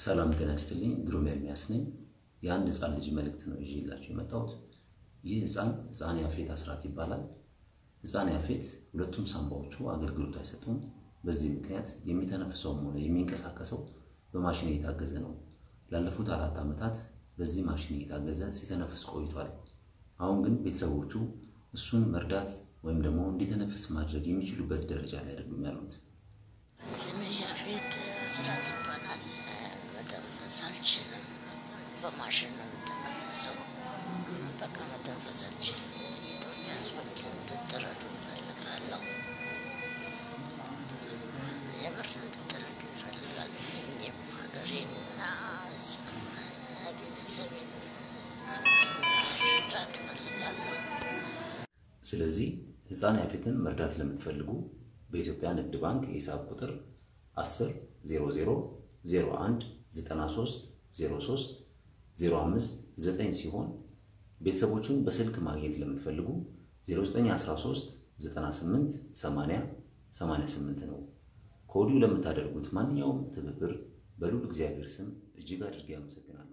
ሰላም ጤና ይስጥልኝ። ግሩም ኤርሚያስ ነኝ። የአንድ ሕፃን ልጅ መልእክት ነው ይዤላችሁ የመጣሁት። ይህ ሕፃን ሕፃን ያፌት አስራት ይባላል። ሕፃን ያፌት ሁለቱም ሳንባዎቹ አገልግሎት አይሰጡም። በዚህ ምክንያት የሚተነፍሰውም ሆነ የሚንቀሳቀሰው በማሽን እየታገዘ ነው። ላለፉት አራት ዓመታት በዚህ ማሽን እየታገዘ ሲተነፍስ ቆይቷል። አሁን ግን ቤተሰቦቹ እሱን መርዳት ወይም ደግሞ እንዲተነፍስ ማድረግ የሚችሉበት ደረጃ ላይ አይደሉም ያሉት። ስሜ ያፌት አስራት ይባላል። መተንፈስ አልችልም። በማሽን ነው የምተነፍሰው። በቃ መተንፈስ አልችልም። የኢትዮጵያ ሕዝቦች እንድትረዱ ይፈልጋለሁ። የምር እንድትረዱ ይፈልጋሉ። እኔም ሀገሬንና ሕዝብን ቤተሰቤን መርዳት እፈልጋለሁ። ስለዚህ ሕፃን ያፌትን መርዳት ለምትፈልጉ በኢትዮጵያ ንግድ ባንክ የሂሳብ ቁጥር 10 00 01 93 03 05 9 ሲሆን ቤተሰቦቹን በስልክ ማግኘት ለምትፈልጉ 0913 98 80 88 ነው። ከወዲሁ ለምታደርጉት ማንኛውም ትብብር በልዑል እግዚአብሔር ስም እጅግ አድርጌ አመሰግናለሁ።